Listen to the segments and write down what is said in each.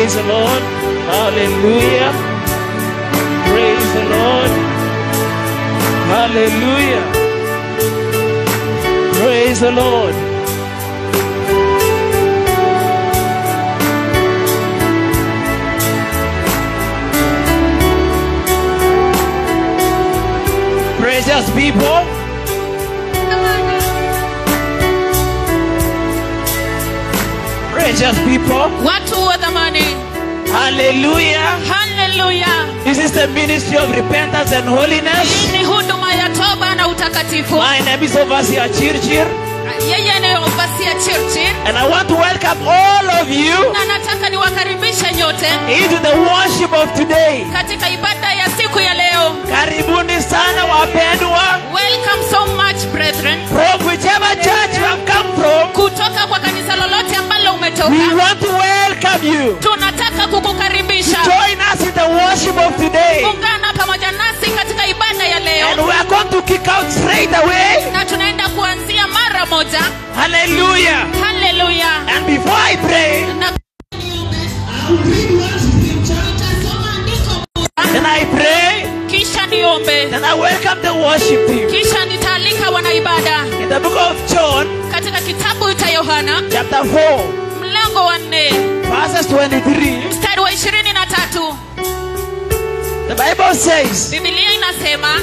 Praise the Lord. Hallelujah. Praise the Lord. Hallelujah. Praise the Lord. Precious people, precious people, watu wa dhamani hallelujah. haleluya This is the ministry of repentance and holiness. hii ni huduma ya toba na utakatifu My name is Overseer Chirchir, yeye ni ovasia churchi and I want to welcome all of you na nataka niwakaribishe nyote into the worship of today. katika ibada ya siku ya leo Karibuni sana wapendwa, welcome so much brethren from whichever church you have come from. kutoka kwa kanisa lolote ambalo We umetoka want to welcome you. tunataka kukukaribisha Join us in the worship of today. ungana pamoja nasi katika ibada ya And leo we are going to kick out straight away. na tunaenda kuanzia mara moja Hallelujah. haleluya And before I pray, na then I pray, kisha niombe then I welcome the worship team. kisha nitaalika wanaibada In the book of John, katika kitabu cha yohana chapter 4, mlango wa nne verses 23, mstari wa ishirini na tatu the Bible says, bibilia inasema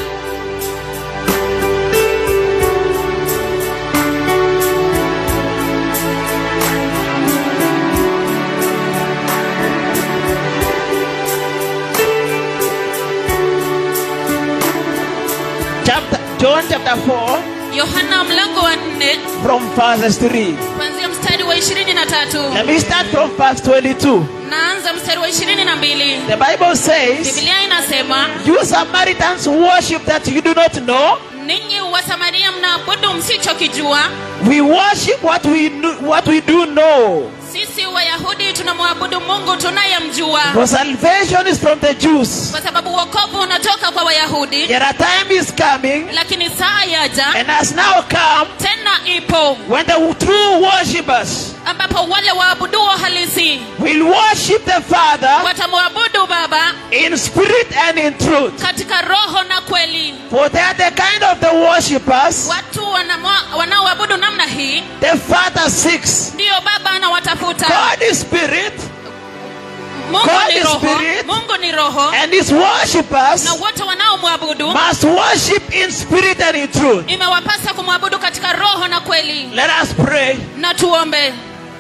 chapter John chapter 4, yohana mlango wa nne from verses 3. kuanzia mstari wa ishirini na tatu Let me start from verse 22. naanza mstari wa ishirini na mbili The Bible says, bibilia inasema You Samaritans worship that you do not know. ninyi wasamaria mnaabudu msichokijua We worship what we, kno- what we do know. sisi wayahudi tunamwabudu mungu tunayemjua For salvation is from the Jews. kwa sababu wokovu unatoka kwa wayahudi Yet a time is coming lakini saa yaja and has now come tena ipo when the true worshippers ambapo wale waabuduo halisi will worship the Father watamwabudu baba in spirit and in truth. katika roho na kweli For they are the kind of the worshippers watu wanamwa- wanaoabudu namna hii the Father seeks. ndiyo baba anawatafuta God is spirit mungu God ni is roho spirit. mungu ni roho and his worshippers na wote wanaomwabudu must worship in spirit and in truth. imewapasa kumwabudu katika roho na kweli Let us pray. na tuombe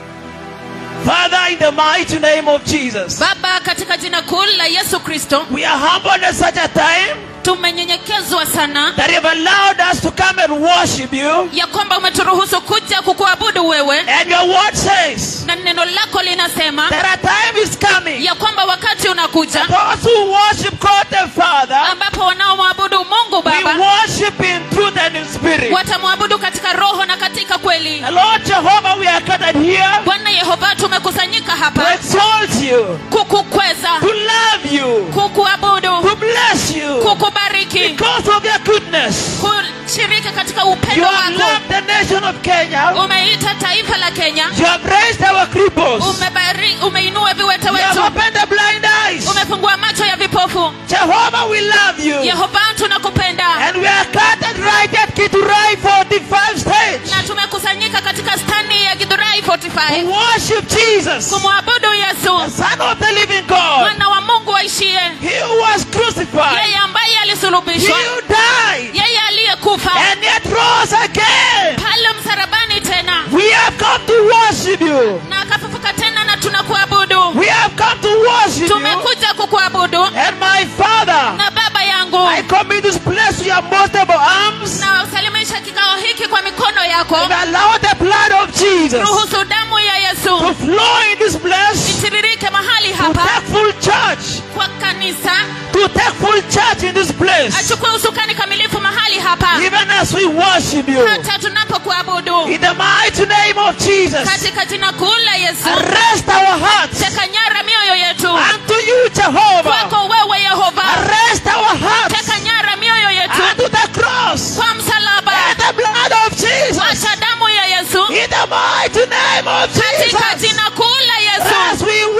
Father, in the mighty name of Jesus, baba katika jina kuu la yesu kristo we are humbled at such a time tumenyenyekezwa sana that you have allowed us to come and worship you. ya kwamba umeturuhusu kuja kukuabudu wewe And your word says na neno lako linasema that a time is coming. ya kwamba wakati unakuja Those who worship God the Father ambapo wanaomwabudu mungu we baba worship in truth and in spirit. watamwabudu katika roho na katika kweli And Lord Jehovah, we are gathered here bwana yehova tumekusanyika to hapa exalt you, kukukweza to love you, kukuabudu to bless you kukubariki because of your goodness. kushiriki katika You upendo have wako loved the nation of Kenya. umeita taifa la kenya You have raised our cripples. Umebari, umeinua viwete You have wetu opened the blind eyes. umefungua macho ya vipofu Jehovah, we love you. yehova tunakupenda And we are gathered right at Kiturai 45 stage na tumekusanyika katika stani ya gidhurai to 45 worship Jesus, kumwabudu the yesu Son of the living God. mwana wa mungu aishie He who was crucified, yeye ambaye he alisulubishwa who died, yeye aliyekufa and yet rose again. pale msarabani tena We have come to worship you. na akafufuka tena na tunakuabudu We have come to worship you. tumekuja kukuabudu And my Father, na baba yangu I commit this place to your most able arms. na usalimisha kikao hiki kwa mikono yako And allow the blood of Jesus ruhusu damu ya to yesu flow in this place. itiririke mahali To hapa take full charge. kwa kanisa To take full charge in this place. achukue usukani kamilifu mahali hapa Even as we worship you. hata tunapokuabudu In the mighty name of Jesus. katika jina kuu la yesu Arrest our hearts teka nyara mioyo yetu unto you, Jehovah. kwako wewe yehova Arrest our hearts teka nyara mioyo yetu unto the cross. kwa msalaba And the blood of Jesus. wacha damu ya yesu In the mighty name of katika Jesus. jina kuu la yesu As we worship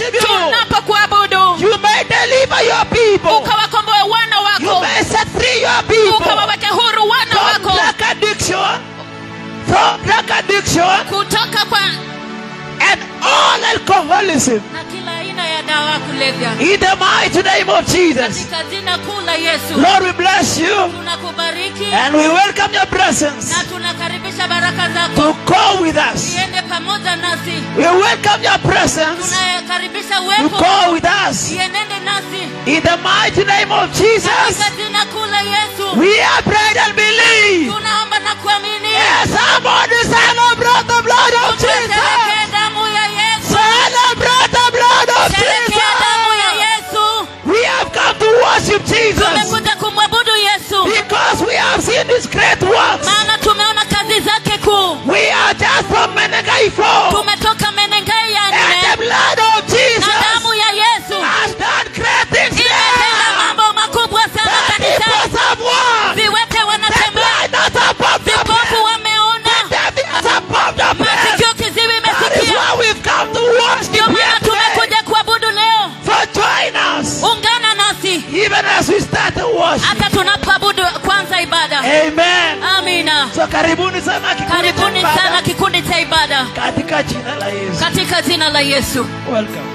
worship you, tunapokuabudu you may deliver your people. ukawakomboe wana You wako may set free your people ukawaweke huru wana from wako drug addiction, from drug addiction kutoka kwa and all alcoholism. na kila aina ya dawa ya kulevya In the mighty name of Jesus. katika jina kuu la yesu Lord, we bless you tunakubariki and we welcome your presence na tunakaribisha baraka zako to go with us. iende pamoja nasi We welcome your presence tunakaribisha to uwepo go with us. ienende nasi In the mighty name of Jesus, katika jina kuu la yesu we have prayed and believe. tunaomba na kuamini Yes, somebody celebrate the blood of Jesus. Tusherehekee damu ya yesu Celebrate the blood of Sherehekea damu ya Jesus. yesu We have come to worship Jesus tumekuja kumwabudu yesu because we have seen his great works. maana tumeona kazi zake kuu We are just from Menegai 4. tumetoka menengai ya And the nne blood of na Jesus damu ya yesu has done great things imetenda there. mambo makubwa sana The kanisani people have won. viwete The wanatembea blind has above the vipofu deaf. wameona The deaf has above the deaf. masikio kiziwi That is imesikia why we've come to worship ndio maana here today. tumekuja kuabudu leo For join us. ungana nasi Even as we start to worship. hata tunapoabudu kwanza ibada Amen. amina So karibuni sana kikundi cha karibuni ibada sana kikundi cha ibada katika jina la Yesu. katika jina la yesu Welcome.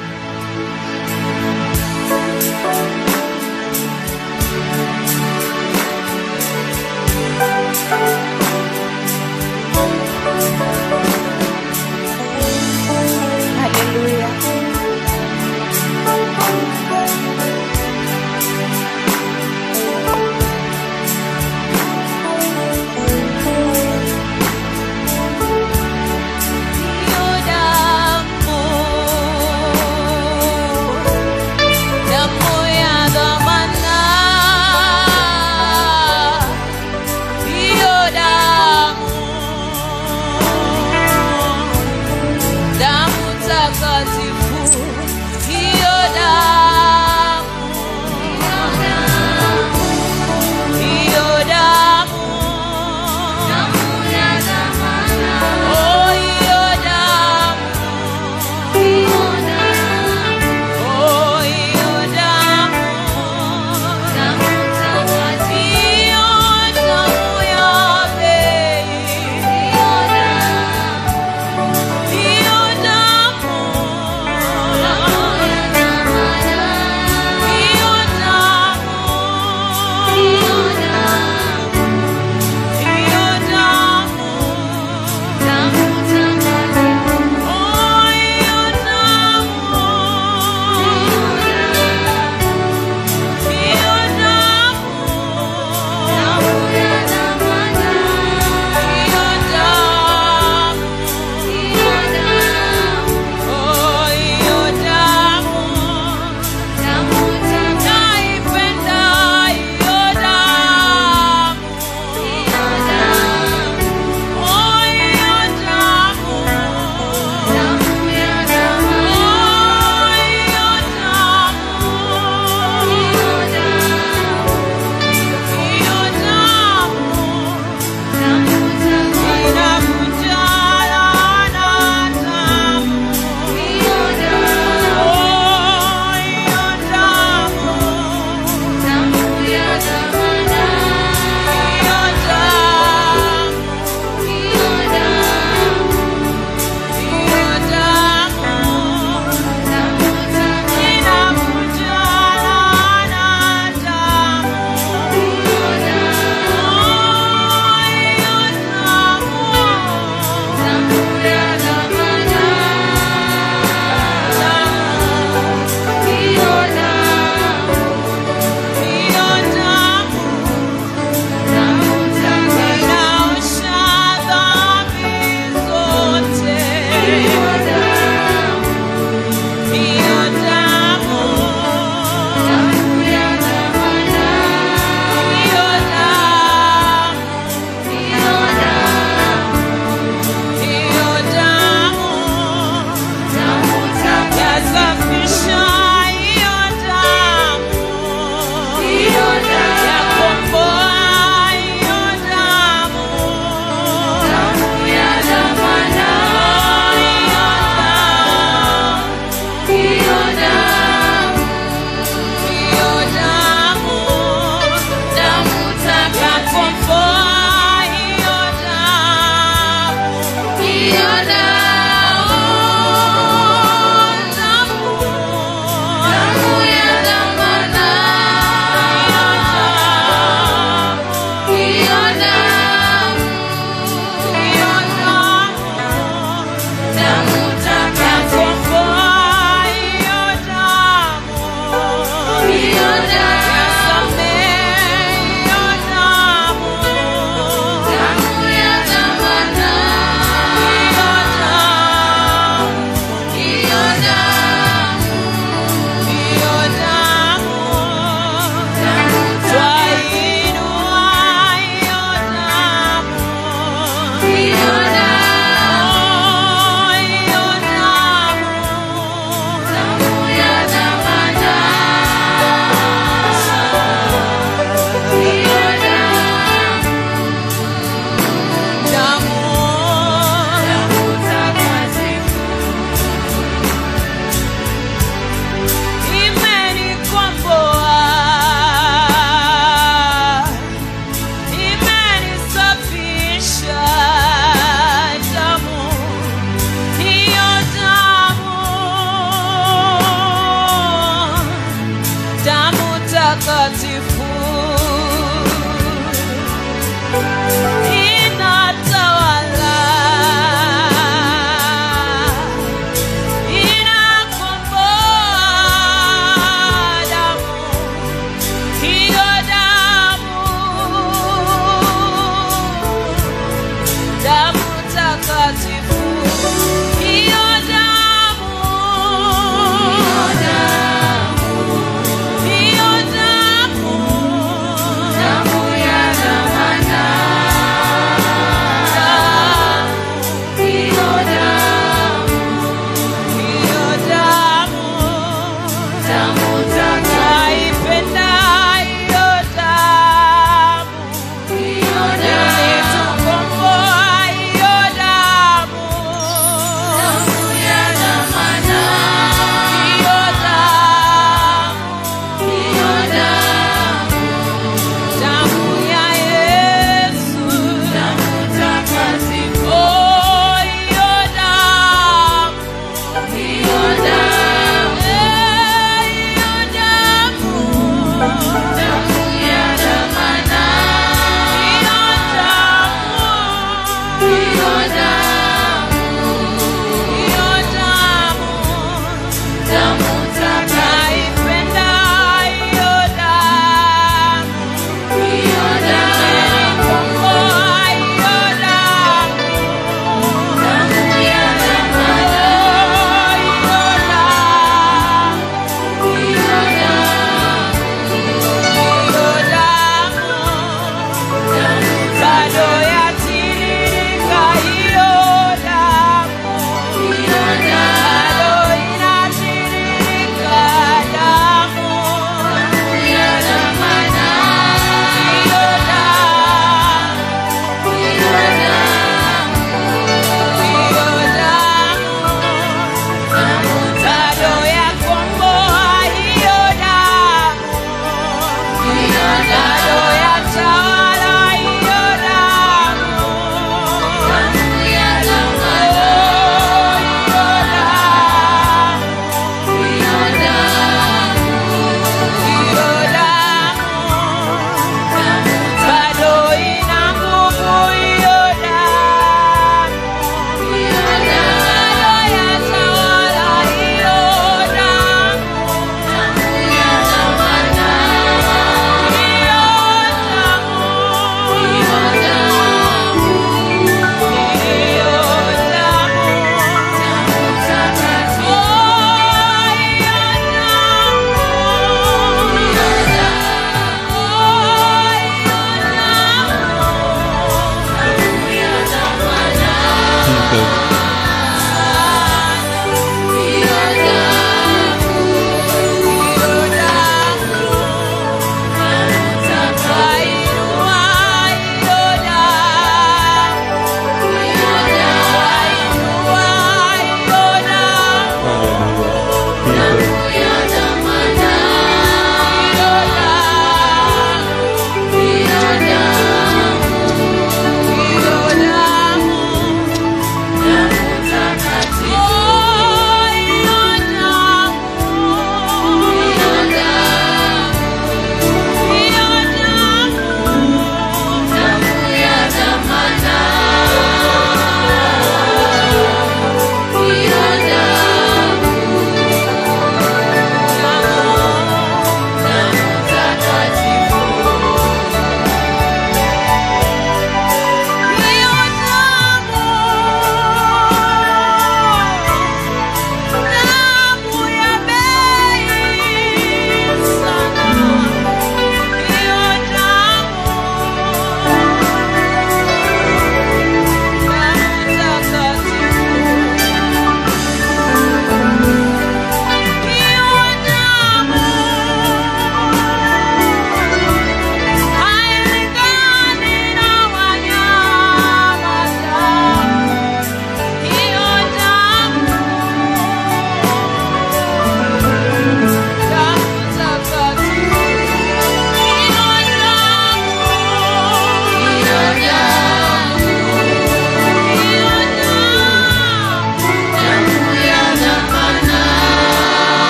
Haleluya. Hiyo damu, damu ya dhamana. Hiyo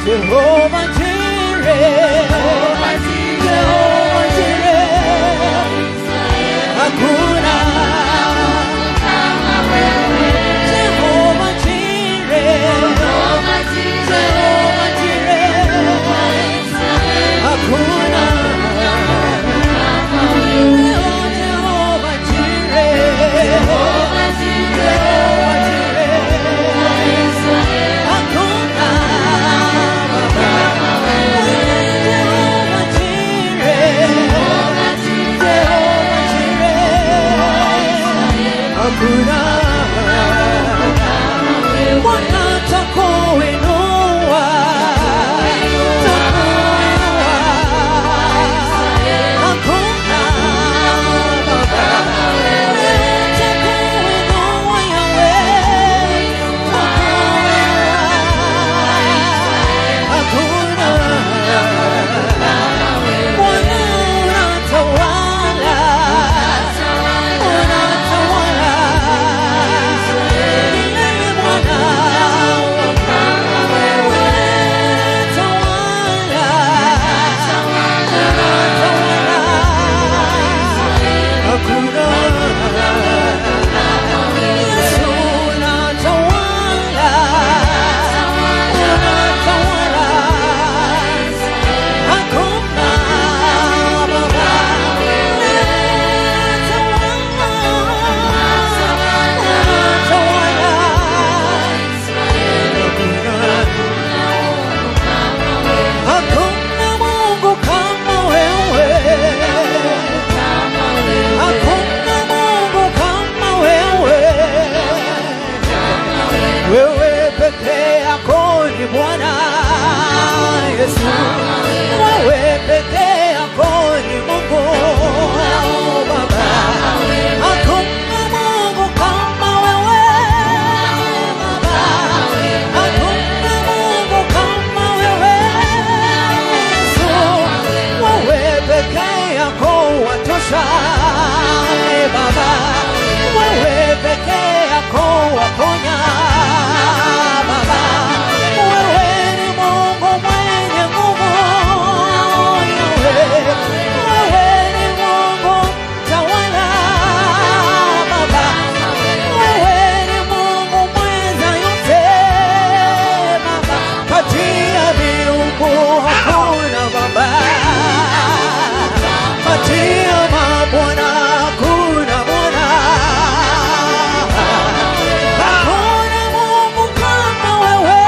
Jehova Jireh, Jehova Jireh, hakuna Jehova Jireh, Jehova Jireh, hakuna Jehova Jireh, Jehova Jireh, hakuna Jehova Jireh, Jehova Jireh, hakuna Bwana takuinua, takuinua. Hakuna Baba takuinua Yahweh, takuinua. Hakuna Bwana unatawala, unatawala. Milele Bwana Hakuna Mungu kama wewe. Hakuna Mungu kama wewe. Wewe peke yako ni Bwana Yesu. Wewe peke yako ni Mungu Baba. Hakuna Mungu kama wewe Baba. Hakuna Mungu kama wewe Yesu. Wewe peke yako watosha e Baba. Wewe peke yako waponya Baba. Wewe ni Mungu mwenye nguvu Yahweh. Wewe ni Mungu tawala Baba. Wewe ni Mungu mweza yote Baba. Kati ya miungu hakuna Baba. Kati ya mabwana hakuna Bwana. Hakuna Mungu kama wewe.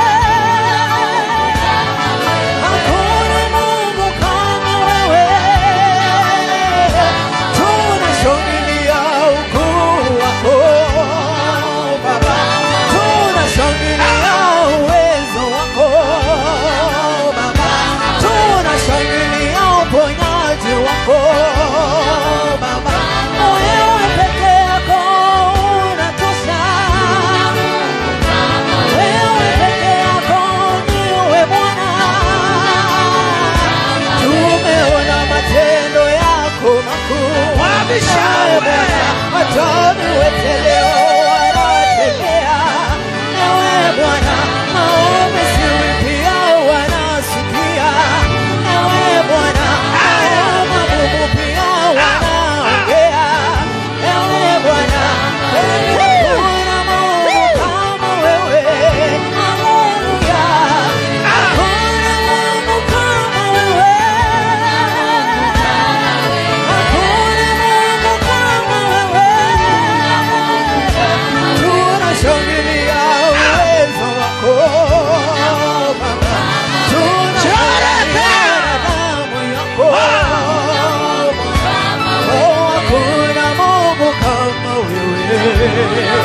Hakuna Mungu kama wewe. Tunashangilia ukuu wako Baba. Tunashangilia uwezo wako Baba. Tunashangilia uponyaji wako Baba. Wewe peke yako unatosha. Wewe peke yako ndiwe Bwana. Tumeona matendo yako makuu. Ewe Bwana, hata viwete leo wanatembea. Ewe Bwana, maombi siri pia wanasikia. Ewe Bwana, hao mabubu pia wanaongea. Ewe Bwana, kweli hakuna Mungu kama wewe. Haleluya. Hakuna Mungu kama wewe. Hakuna Mungu kama wewe. Tunashangilia uwezo wako Baba. Tunashangilia damu yako Baba. Oh, hakuna Mungu kama wewe.